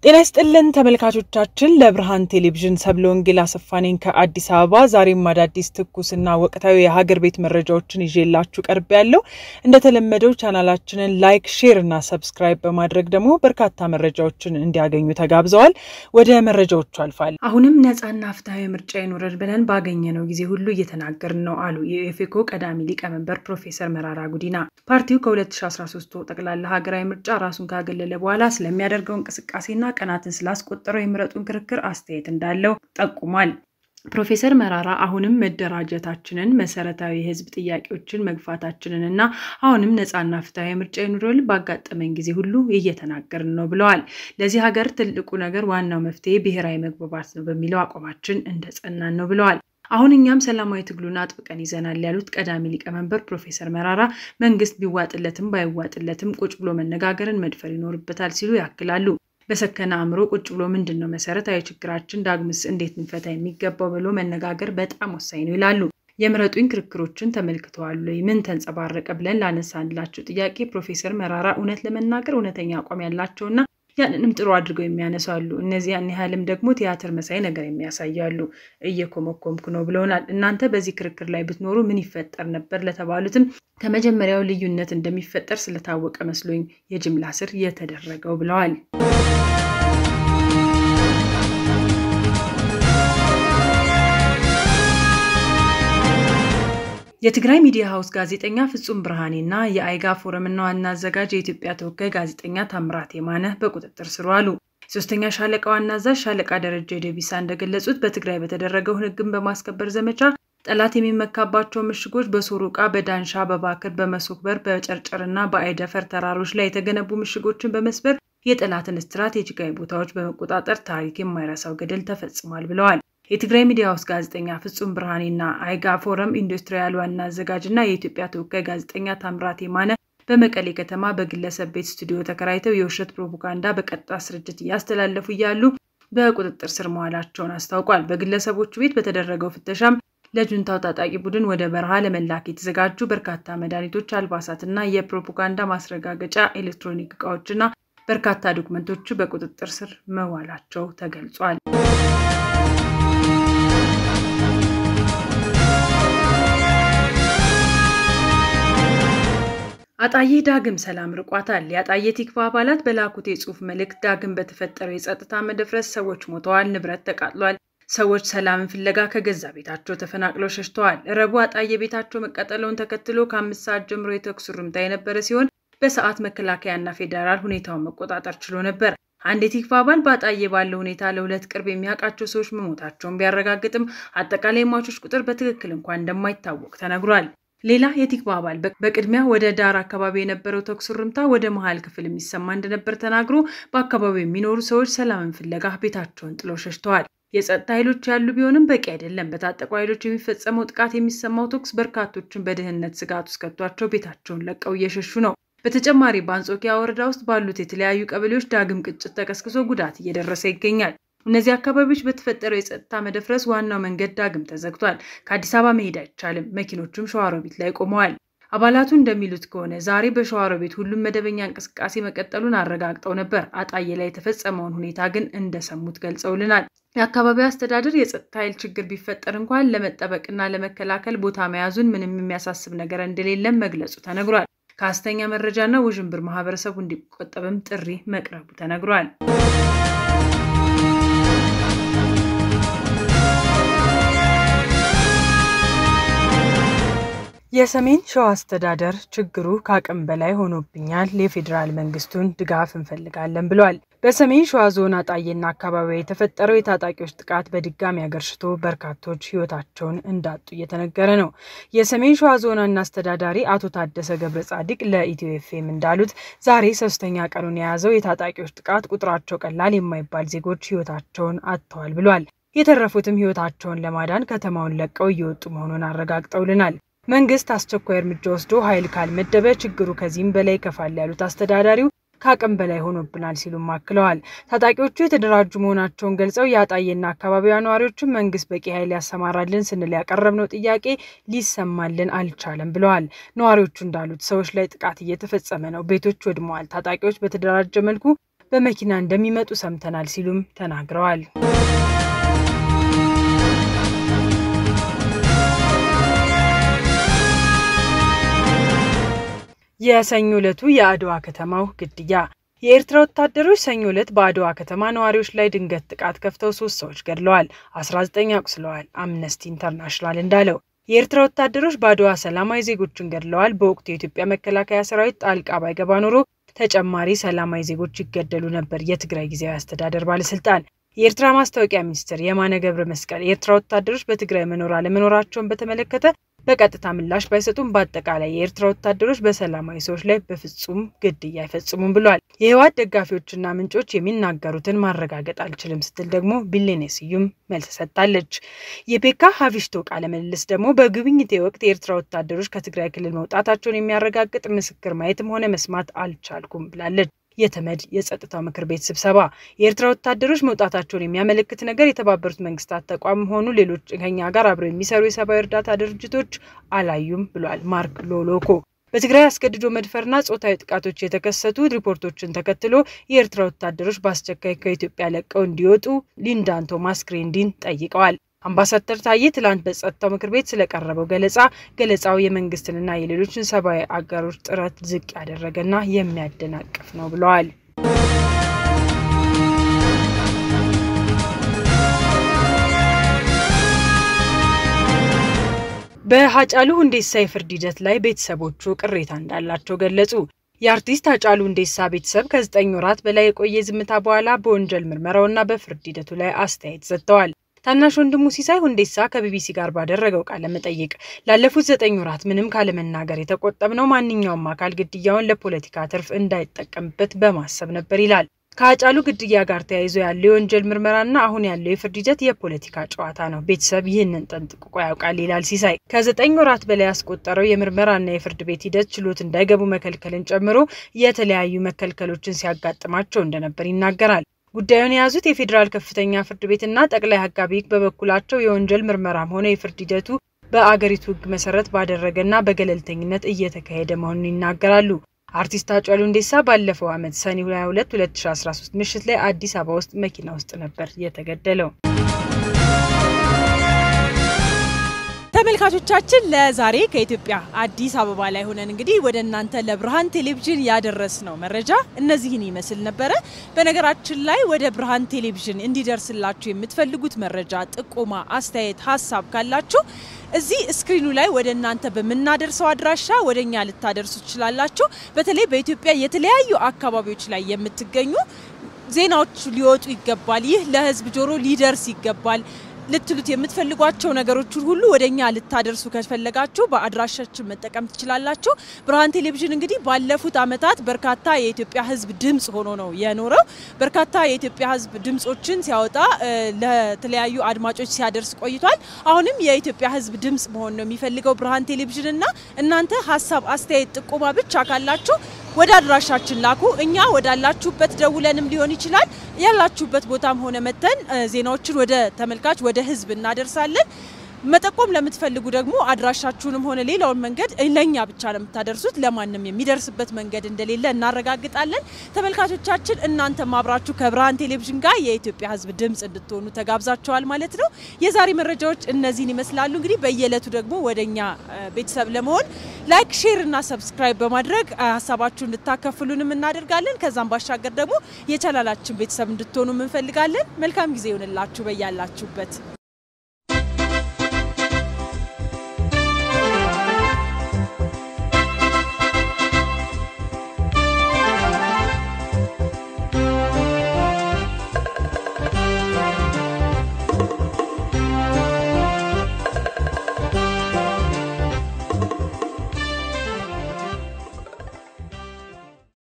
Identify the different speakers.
Speaker 1: ጤና ይስጥልን ተመልካቾቻችን፣ ለብርሃን ቴሌቪዥን ሰብለ ወንጌል አሰፋ ነኝ ከአዲስ አበባ። ዛሬም አዳዲስ ትኩስና ወቅታዊ የሀገር ቤት መረጃዎችን ይዤላችሁ ቀርብ ያለው እንደተለመደው ቻናላችንን ላይክ፣ ሼር እና ሰብስክራይብ በማድረግ ደግሞ በርካታ መረጃዎችን እንዲያገኙ ተጋብዘዋል። ወደ መረጃዎቹ አልፋል።
Speaker 2: አሁንም ነጻና ፍትሐዊ ምርጫ ይኑረን ብለን ባገኘነው ጊዜ ሁሉ እየተናገርን ነው አሉ የኢፌኮ ቀዳሚ ሊቀመንበር ፕሮፌሰር መራራ ጉዲና። ፓርቲው ከ2013 ጠቅላላ ሀገራዊ ምርጫ ራሱን ካገለለ በኋላ ስለሚያደርገው እንቅስቃሴና ቀናትን ስላስቆጠረው የምረጡን ክርክር አስተያየት እንዳለው ጠቁሟል። ፕሮፌሰር መራራ አሁንም መደራጀታችንን፣ መሰረታዊ የህዝብ ጥያቄዎችን መግፋታችንን እና አሁንም ነጻና ፍትሐዊ ምርጫ ይኑረን ባጋጠመን ጊዜ ሁሉ እየተናገርን ነው ብለዋል። ለዚህ ሀገር ትልቁ ነገር ዋናው መፍትሄ ብሔራዊ መግባባት ነው በሚለው አቋማችን እንደጸናን ነው ብለዋል። አሁን እኛም ሰላማዊ ትግሉን አጥብቀን ይዘናል ያሉት ቀዳሚ ሊቀመንበር ፕሮፌሰር መራራ መንግስት ቢዋጥለትም ባይዋጥለትም ቁጭ ብሎ መነጋገርን መድፈር ይኖርበታል ሲሉ ያክላሉ። በሰከነ አእምሮ ቁጭ ብሎ ምንድን ነው መሰረታዊ ችግራችን፣ ዳግምስ እንዴት እንፈታ የሚገባው ብሎ መነጋገር በጣም ወሳኝ ነው ይላሉ። የምረጡኝ ክርክሮችን ተመልክተዋል ወይ? ምን ተንጸባረቀ ብለን ላነሳንላቸው ጥያቄ ፕሮፌሰር መራራ እውነት ለመናገር እውነተኛ አቋም ያላቸውና ያንንም ጥሩ አድርገው የሚያነሱ አሉ። እነዚህ ያን ያህልም ደግሞ ቲያትር መሳይ ነገር የሚያሳያሉ። እየኮመኮምኩ ነው ብለውናል። እናንተ በዚህ ክርክር ላይ ብትኖሩ ምን ይፈጠር ነበር ለተባሉትም ከመጀመሪያው ልዩነት እንደሚፈጠር ስለታወቀ መስሎኝ የጅምላ ስር የተደረገው ብለዋል። የትግራይ ሚዲያ ሀውስ ጋዜጠኛ ፍጹም ብርሃኔና የአይጋ ፎረምና ዋና አዘጋጅ የኢትዮጵያ ተወካይ ጋዜጠኛ ታምራት የማነ በቁጥጥር ስር ዋሉ። ሶስተኛ ሻለቃ ዋና አዛዥ ሻለቃ ደረጃ ደቢሳ እንደገለጹት በትግራይ በተደረገው ሕግን በማስከበር ዘመቻ ጠላት የሚመካባቸው ምሽጎች በሶሮቃ፣ በዳንሻ፣ በባክር፣ በመሶክበር፣ በጨርጨርና በአይደፈር ተራሮች ላይ የተገነቡ ምሽጎችን በመስበር የጠላትን ስትራቴጂካዊ ቦታዎች በመቆጣጠር ታሪክ የማይረሳው ገድል ተፈጽሟል ብለዋል። የትግራይ ሚዲያ ውስጥ ጋዜጠኛ ፍጹም ብርሃኔና አይጋ ፎረም ኢንዱስትሪያል ዋና አዘጋጅና የኢትዮጵያ ተወካይ ጋዜጠኛ ታምራት የማነ በመቀሌ ከተማ በግለሰብ ቤት ስቱዲዮ ተከራይተው የውሸት ፕሮፓጋንዳ በቀጥታ ስርጭት እያስተላለፉ እያሉ በቁጥጥር ስር መዋላቸውን አስታውቋል። በግለሰቦቹ ቤት በተደረገው ፍተሻም ለጁንታው ታጣቂ ቡድን ወደ በረሃ ለመላክ የተዘጋጁ በርካታ መድኃኒቶች፣ አልባሳትና የፕሮፓጋንዳ ማስረጋገጫ ኤሌክትሮኒክ እቃዎችና በርካታ ዶክመንቶቹ በቁጥጥር ስር መዋላቸው ተገልጿል። አጣዬ ዳግም ሰላም ርቋታል። የአጣዬ ቲክቫ አባላት በላኩት የጽሁፍ መልእክት ዳግም በተፈጠረው የጸጥታ መደፍረስ ሰዎች ሞተዋል፣ ንብረት ተቃጥሏል፣ ሰዎች ሰላምን ፍለጋ ከገዛ ቤታቸው ተፈናቅለው ሸሽተዋል። ረቡዕ አጣዬ ቤታቸው መቃጠለውን ተከትሎ ከአምስት ሰዓት ጀምሮ የተኩስ ርምታ የነበረ ሲሆን በሰዓት መከላከያና ፌዴራል ሁኔታውን መቆጣጠር ችሎ ነበር። አንድ የቲክቫ አባል በአጣዬ ባለው ሁኔታ ለሁለት ቅርብ የሚያውቃቸው ሰዎች መሞታቸውን ቢያረጋግጥም አጠቃላይ ሟቾች ቁጥር በትክክል እንኳን እንደማይታወቅ ተነግሯል። ሌላ የቲክቫ አባል በቅድሚያ ወደ ዳር አካባቢ የነበረው ተኩስ ርምታ ወደ መሀል ክፍል የሚሰማ እንደነበር ተናግሮ በአካባቢው የሚኖሩ ሰዎች ሰላምን ፍለጋ ቤታቸውን ጥለው ሸሽተዋል። የጸጥታ ኃይሎች ያሉ ቢሆንም በቂ አይደለም። በታጠቁ ኃይሎች የሚፈጸመው ጥቃት የሚሰማው ተኩስ በርካቶችን በደህንነት ስጋት ውስጥ ከቷቸው ቤታቸውን ለቀው እየሸሹ ነው። በተጨማሪ በአንጾኪያ ወረዳ ውስጥ ባሉት የተለያዩ ቀበሌዎች ዳግም ግጭት ተቀስቅሶ ጉዳት እየደረሰ ይገኛል። እነዚህ አካባቢዎች በተፈጠረው የጸጥታ መደፍረስ ዋናው መንገድ ዳግም ተዘግቷል። ከአዲስ አበባ መሄድ አይቻልም። መኪኖቹም ሸዋሮቢት ላይ ቆመዋል። አባላቱ እንደሚሉት ከሆነ ዛሬ በሸዋሮቢት ሁሉም መደበኛ እንቅስቃሴ መቀጠሉን አረጋግጠው ነበር። አጣዬ ላይ የተፈጸመውን ሁኔታ ግን እንደሰሙት ገልጸውልናል። የአካባቢው አስተዳደር የጸጥታ ኃይል ችግር ቢፈጠር እንኳን ለመጠበቅና ለመከላከል ቦታ መያዙን ምንም የሚያሳስብ ነገር እንደሌለም መግለጹ ተነግሯል። ከሐሰተኛ መረጃና ውዥንብር ማህበረሰቡ እንዲቆጠብም ጥሪ መቅረቡ ተነግሯል።
Speaker 1: የሰሜን ሸዋ አስተዳደር ችግሩ ከአቅም በላይ ሆኖብኛል፣ የፌዴራል መንግስቱን ድጋፍ እንፈልጋለን ብሏል። በሰሜን ሸዋ ዞን አጣዬና አካባቢ የተፈጠረው የታጣቂዎች ጥቃት በድጋሚ አገርሽቶ በርካቶች ሕይወታቸውን እንዳጡ እየተነገረ ነው። የሰሜን ሸዋ ዞን ዋና አስተዳዳሪ አቶ ታደሰ ገብረ ጻዲቅ ለኢትዮ ኤፍኤም እንዳሉት ዛሬ ሶስተኛ ቀኑን የያዘው የታጣቂዎች ጥቃት ቁጥራቸው ቀላል የማይባል ዜጎች ሕይወታቸውን አጥተዋል ብሏል። የተረፉትም ሕይወታቸውን ለማዳን ከተማውን ለቀው እየወጡ መሆኑን አረጋግጠውልናል። መንግስት አስቸኳይ እርምጃ ወስዶ ኃይል ካልመደበ ችግሩ ከዚህም በላይ ይከፋል ያሉት አስተዳዳሪው ከአቅም በላይ ሆኖብናል ሲሉም አክለዋል። ታጣቂዎቹ የተደራጁ መሆናቸውን ገልጸው የአጣዬና አካባቢዋ ነዋሪዎችም መንግስት በቂ ኃይል ያሰማራልን ስንል ያቀረብነው ጥያቄ ሊሰማልን አልቻለም ብለዋል። ነዋሪዎቹ እንዳሉት ሰዎች ላይ ጥቃት እየተፈጸመ ነው፣ ቤቶች ወድመዋል። ታጣቂዎች በተደራጀ መልኩ በመኪና እንደሚመጡ ሰምተናል ሲሉም ተናግረዋል። የሰኞ ዕለቱ የአድዋ ከተማው ግድያ የኤርትራ ወታደሮች ሰኞ ዕለት በአድዋ ከተማ ነዋሪዎች ላይ ድንገት ጥቃት ከፍተው ሶስት ሰዎች ገድለዋል፣ 19 አቁስለዋል። አምነስቲ ኢንተርናሽናል እንዳለው የኤርትራ ወታደሮች በአድዋ ሰላማዊ ዜጎችን ገድለዋል። በወቅቱ የኢትዮጵያ መከላከያ ሰራዊት ጣልቃ ባይገባ ኖሮ ተጨማሪ ሰላማዊ ዜጎች ይገደሉ ነበር። የትግራይ ጊዜያዊ አስተዳደር ባለስልጣን የኤርትራ ማስታወቂያ ሚኒስትር የማነ ገብረ መስቀል የኤርትራ ወታደሮች በትግራይ መኖር አለመኖራቸውን በተመለከተ በቀጥታ ምላሽ ባይሰጡም በአጠቃላይ የኤርትራ ወታደሮች በሰላማዊ ሰዎች ላይ በፍጹም ግድያ አይፈጽሙም ብለዋል። የህወሓት ደጋፊዎችና ምንጮች የሚናገሩትን ማረጋገጥ አልችልም ስትል ደግሞ ቢሌኔ ስዩም መልስ ሰጥታለች። የቤካ ሀቪሽቶ ቃለ ምልልስ ደግሞ በጉብኝቴ ወቅት የኤርትራ ወታደሮች ከትግራይ ክልል መውጣታቸውን የሚያረጋግጥ ምስክር ማየትም ሆነ መስማት አልቻልኩም ብላለች። የተመድ የጸጥታው ምክር ቤት ስብሰባ የኤርትራ ወታደሮች መውጣታቸውን የሚያመለክት ነገር የተባበሩት መንግስታት ተቋም ሆኑ ሌሎች ከኛ ጋር አብረው የሚሰሩ የሰብአዊ እርዳታ ድርጅቶች አላዩም ብሏል ማርክ ሎሎኮ። በትግራይ አስገድዶ መድፈርና ጾታዊ ጥቃቶች የተከሰቱ ሪፖርቶችን ተከትሎ የኤርትራ ወታደሮች በአስቸኳይ ከኢትዮጵያ ለቀው እንዲወጡ ሊንዳን ቶማስ ግሬንዲን ጠይቀዋል። አምባሳደር ታዬ ትላንት በጸጥታው ምክር ቤት ስለቀረበው ገለጻ ገለጻው የመንግስትንና የሌሎችን ሰብአዊ አጋሮች ጥረት ዝቅ ያደረገና የሚያደናቅፍ ነው ብለዋል። በሀጫሉ ሁንዴሳ የፍርድ ሂደት ላይ ቤተሰቦቹ ቅሬታ እንዳላቸው ገለጹ። የአርቲስት ሃጫሉ ሁንዴሳ ቤተሰብ ከዘጠኝ ወራት በላይ የቆየ ዝምታ በኋላ በወንጀል ምርመራውና በፍርድ ሂደቱ ላይ አስተያየት ሰጥተዋል። ታናሽ ወንድሙ ሲሳይ ሁንዴሳ ከቢቢሲ ጋር ባደረገው ቃለ መጠይቅ ላለፉት ዘጠኝ ወራት ምንም ካለመናገር የተቆጠብነው ማንኛውም አካል ግድያውን ለፖለቲካ ትርፍ እንዳይጠቀምበት በማሰብ ነበር ይላል። ከሀጫሉ ግድያ ጋር ተያይዞ ያለው የወንጀል ምርመራና አሁን ያለው የፍርድ ሂደት የፖለቲካ ጨዋታ ነው። ቤተሰብ ይህንን ጠንቅቆ ያውቃል ይላል ሲሳይ። ከዘጠኝ ወራት በላይ ያስቆጠረው የምርመራና የፍርድ ቤት ሂደት ችሎት እንዳይገቡ መከልከልን ጨምሮ የተለያዩ መከልከሎችን ሲያጋጥማቸው እንደነበር ይናገራል። ጉዳዩን የያዙት የፌዴራል ከፍተኛ ፍርድ ቤትና ጠቅላይ አቃቤ ሕግ በበኩላቸው የወንጀል ምርመራም ሆነ የፍርድ ሂደቱ በአገሪቱ ሕግ መሰረት ባደረገና በገለልተኝነት እየተካሄደ መሆኑን ይናገራሉ። አርቲስት ሃጫሉ ሁንዴሳ ባለፈው ዓመት ሰኔ 22 2013 ምሽት ላይ አዲስ አበባ ውስጥ መኪና ውስጥ ነበር የተገደለው።
Speaker 3: ተመልካቾቻችን ለዛሬ ከኢትዮጵያ አዲስ አበባ ላይ ሆነን እንግዲህ ወደ እናንተ ለብርሃን ቴሌቪዥን ያደረስነው መረጃ እነዚህን ይመስል ነበረ። በነገራችን ላይ ወደ ብርሃን ቴሌቪዥን እንዲደርስላችሁ የምትፈልጉት መረጃ፣ ጥቆማ፣ አስተያየት፣ ሀሳብ ካላችሁ እዚህ ስክሪኑ ላይ ወደ እናንተ በምናደርሰው አድራሻ ወደ እኛ ልታደርሱ ትችላላችሁ። በተለይ በኢትዮጵያ የተለያዩ አካባቢዎች ላይ የምትገኙ ዜናዎች ሊወጡ ይገባል፣ ይህ ለህዝብ ጆሮ ሊደርስ ይገባል ልትሉት የምትፈልጓቸው ነገሮችን ሁሉ ወደ እኛ ልታደርሱ ከፈለጋችሁ በአድራሻችን መጠቀም ትችላላችሁ። ብርሃን ቴሌቪዥን እንግዲህ ባለፉት ዓመታት በርካታ የኢትዮጵያ ህዝብ ድምፅ ሆኖ ነው የኖረው። በርካታ የኢትዮጵያ ህዝብ ድምፆችን ሲያወጣ ለተለያዩ አድማጮች ሲያደርስ ቆይቷል። አሁንም የኢትዮጵያ ህዝብ ድምፅ መሆን ነው የሚፈልገው ብርሃን ቴሌቪዥን እና እናንተ ሀሳብ፣ አስተያየት፣ ጥቆማ ብቻ ካላችሁ ወደ አድራሻችን ላኩ። እኛ ወዳላችሁበት ደውለንም ሊሆን ይችላል ያላችሁበት ቦታም ሆነ መተን ዜናዎችን ወደ ተመልካች ወደ ህዝብ እናደርሳለን። መጠቆም ለምትፈልጉ ደግሞ አድራሻችሁንም ሆነ ሌላውን መንገድ ለእኛ ብቻ ነው የምታደርሱት። ለማንም የሚደርስበት መንገድ እንደሌለ እናረጋግጣለን። ተመልካቾቻችን እናንተም አብራችሁ ከብርሃን ቴሌቪዥን ጋር የኢትዮጵያ ህዝብ ድምፅ እንድትሆኑ ተጋብዛችኋል ማለት ነው። የዛሬ መረጃዎች እነዚህን ይመስላሉ። እንግዲህ በየዕለቱ ደግሞ ወደ እኛ ቤተሰብ ለመሆን ላይክ፣ ሼር እና ሰብስክራይብ በማድረግ ሀሳባችሁ እንድታከፍሉንም እናደርጋለን። ከዛም ባሻገር ደግሞ የቻናላችን ቤተሰብ እንድትሆኑ እንፈልጋለን። መልካም ጊዜ ይሆንላችሁ በያላችሁበት